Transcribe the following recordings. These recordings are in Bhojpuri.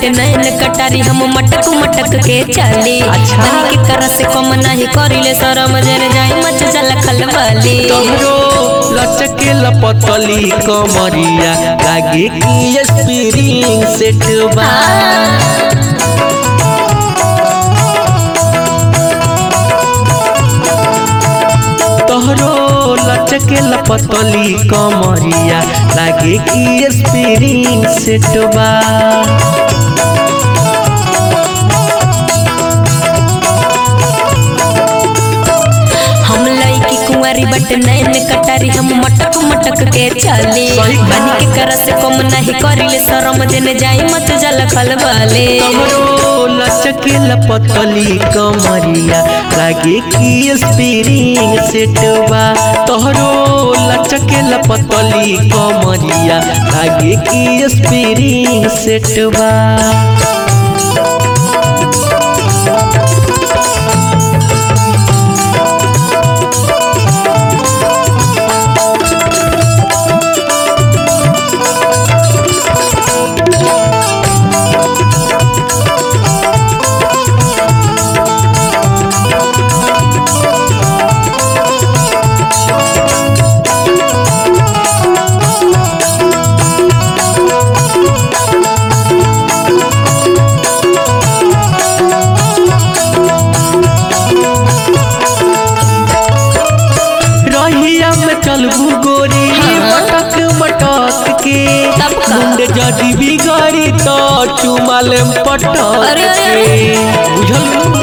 बटे नैन कटारी हम मटक मटक के चली अच्छा। तनी के कर से कम नहीं करिले शरम जन जाई मच जल खलबली तोहरो लचके लपतली कमरिया लागे कि स्प्रिंग सेट बा तोहरो लचके लपतली कमरिया लागे कि स्प्रिंग सेट बा हम लईकी कुंवारी बटे नैन कटारी हम मटक मटक के चली सही बात। बनी के कर से कम नहीं करिले शरम जन जाई मच जल खलबली तोहरो लचके लपतली कमरिया लागे कि स्प्रिंग सेट बा तोहरो लचके लपतली कमरिया लागे कि स्प्रिंग सेट बा रहिया में चलबू गोरी मटक मटक के तब का? मुंड जदी बिगड़ी तो चुमाल पटक अरे, अरे, के बुझल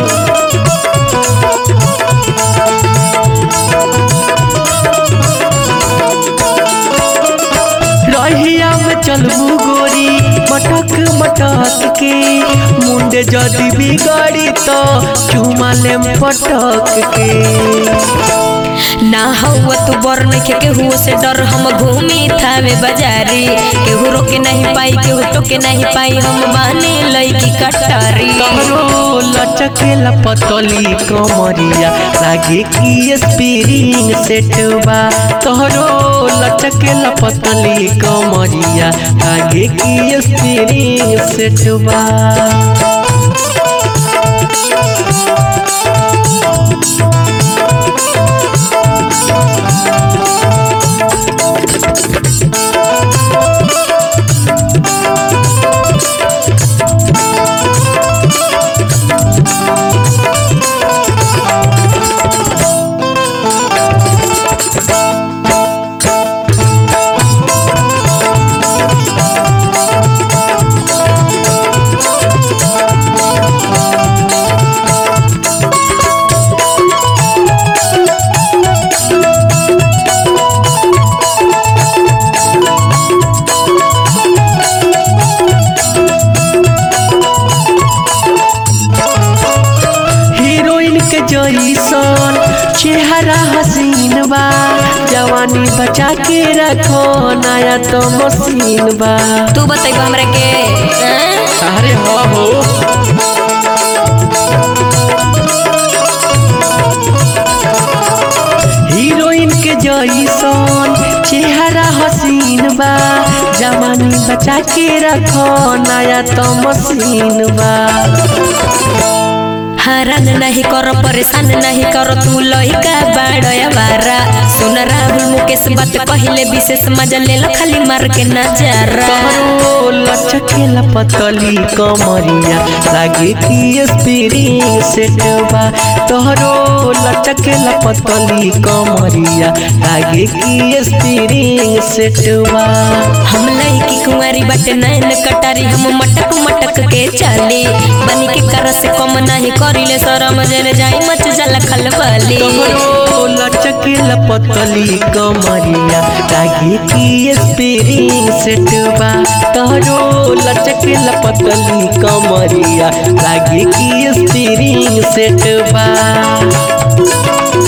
रहिया में चलबू गोरी मटक मटक के मुंड जदी बिगड़ी तो चुमाल पटक के ना हुआ तू बर नइखे केहू से डर हम घूमी थावे बाजारी केहू रोके नहीं पाई केहू टोके नहीं पाई हम बानी लईकी कटारी तोहरो लचके लपतली कमरिया लागे कि स्प्रिंग सेट बा तोहरो लचके लपतली कमरिया लागे कि स्प्रिंग सेट बा हीरोइन के जैसन चेहरा हसीन बा जवानी बचा के रखो नया तो मशीन बा तू बताइब हमरा के हैं? अरे हो हो हीरोइन के जैसन चेहरा हसीन बा जवानी बचा के रखो नया तो मशीन बा हरान नहीं करो परेशान नहीं करो तू लइका बाड़या बारा सुन राहुल मुकेश बात पहिले विशेष मजा ले लो खाली मार के नजारा तोहरो लचके लपतली कमरिया लागे कि स्प्रिंग सेट बा तोहरो लचके लपतली कमरिया लागे कि स्प्रिंग सेट बा हम लईकी कुंवारी बाटे नैन कटारी हम मटक मटक के चली बनी के कर से कम नहीं करिले शरम जन जाई मच जल खलबली तोहरो लचके लपतली कमरिया लागे कि स्प्रिंग सेट बा तोहरो लचके लपतली कमरिया लागे कि स्प्रिंग सेट बा